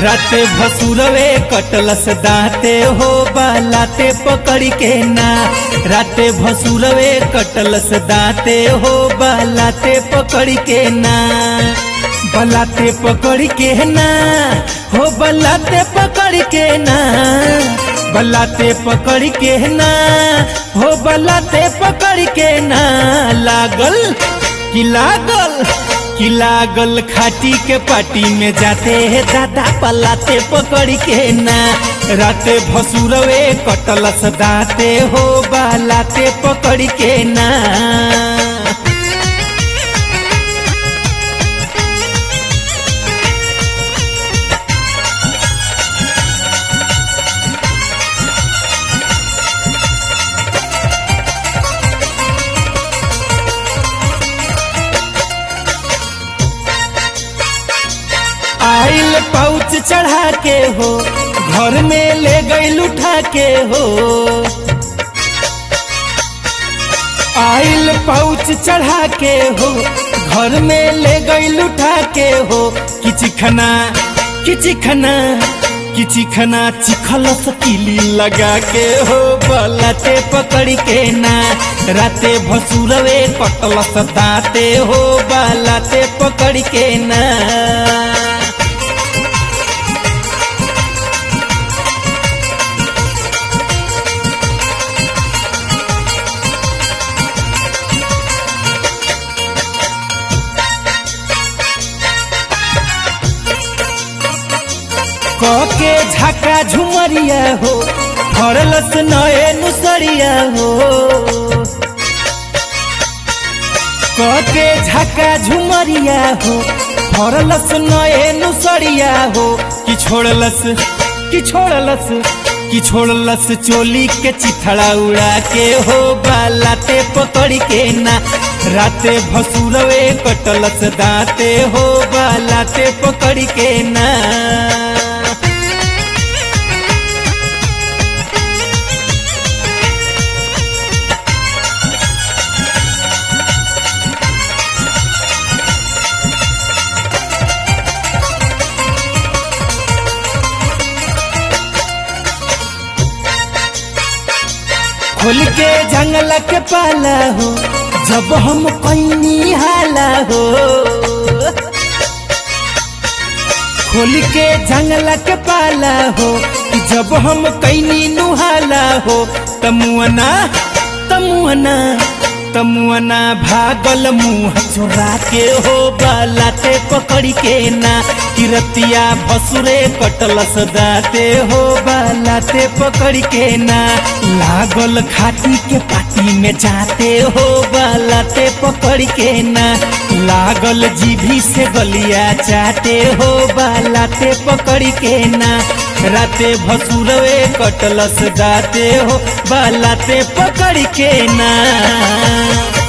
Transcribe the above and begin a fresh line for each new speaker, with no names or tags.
राते भसुरवे कटलस दाते हो बालाते पकड़ के ना राते भसुरवे कटलस दाते हो बालाते पकड़ के ना बलाते पकड़ के ना हो बलाते पकड़ के ना बलाते पकड़ के ना हो बलाते पकड़ के ना लागल कि लागल कि लागल खाटी के पाटी में जाते है दादा पलाते पकड़ के ना राते भसुरवे कटलस दाते हो बालाते पकड़ के ना आइल पाउच चढ़ा के हो घर में ले गई उठा के हो आइल पाउच चढ़ा के हो घर में ले गई उठा के हो किचिखना किचिखना किचिखना चिखलस किली लगा के हो बलाते पकड़ के ना राते भसुरवे कटलस दाते हो बलाते पकड़ के ना के झाका झुमरिया हो फरलस नए नुसरिया हो के झाका झुमरिया हो फरलस नए नुसरिया हो कि छोड़लस कि छोड़लस कि छोड़लस चोली के चिथड़ा उड़ा के हो बालाते पकड़ के ना राते भसुरवे कटलस दाते हो बालाते पकड़ के ना खोल के जंगल के पाला हो जब हम कैनी हाला हो खोल के जंगल के पाला हो जब हम कैनी नुहाला हो तमुअना तमुअना तमुअना भागल मुंह चोरा के हो बालाते पकड़ के ना किरतिया भसुरे कटलस दाते हो बालाते पकड़ के ना लागल खाटी के पाटी में जाते हो बालाते पकड़ के ना लागल जीभी से गलिया चाटे हो बालाते पकड़ के ना राते भसुरवे कटलस दाते हो बालाते पकड़ के ना